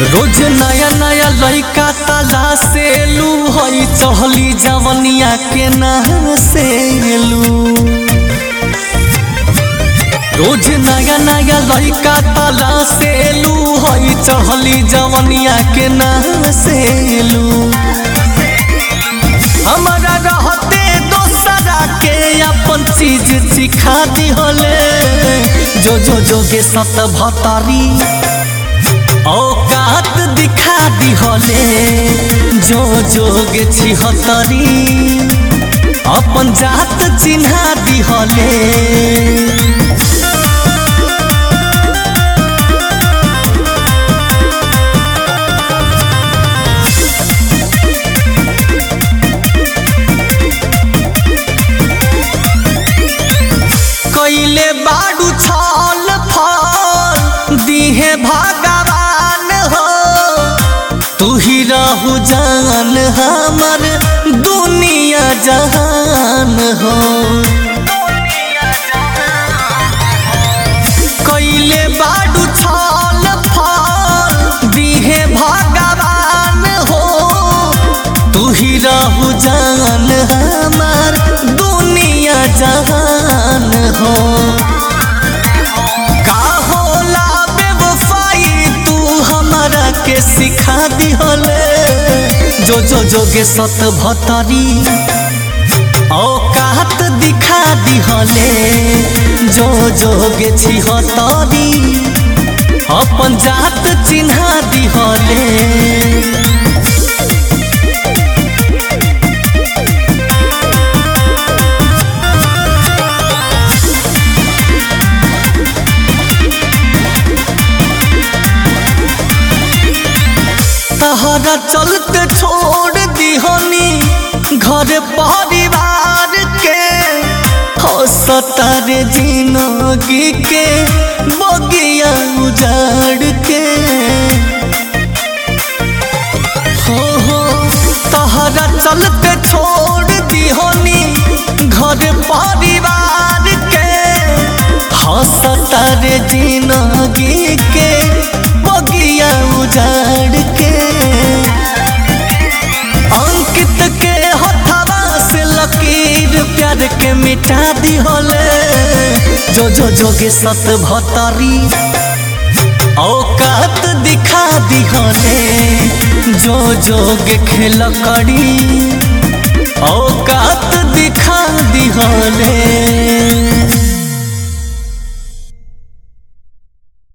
रोज नया नया लड़का ताला से लू हई चहली जवनिया के ना से लू रोज नया नया लड़का ताला से लू हई चहली जवनिया के ना से लू हमारा रहते दोसरा के अपन चीज सिखा दिहले जो जो जोगे सत भतारी औकात दिखा दिहले जो जोग छिहतरी अपन जात चिन्हा दिहले कैले बाडू छल फल दिहे भगवान हो तू ही रहू जान हमर दुनिया जहान हो कैले बाडू छल फल दिहे भगवान हो तू ही रहू जान हमर दुनिया जहान हो का होला बेवफाई तू हमरा के सिखा दिहले जो जो जोगे सत भतरी औकात दिखा दिहले जो जोगे छिहतरी अपन जात चिन्हा दिहले तहरा चलते छोड़ दिहनी घर परिवार के हसतर जिंदगी के बगिया उजाड़ के हो हो तहरा चलते छोड़ दिहनी घर परिवार के हसतर जिंदगी के बगिया उजाड़ के अंकित के हथवा से लकीर प्यार के मिटा दिहले जो जो जोगे सत भतरी औकात दिखा दिहले जो जोगे खेल करी औकात दिखा दिहले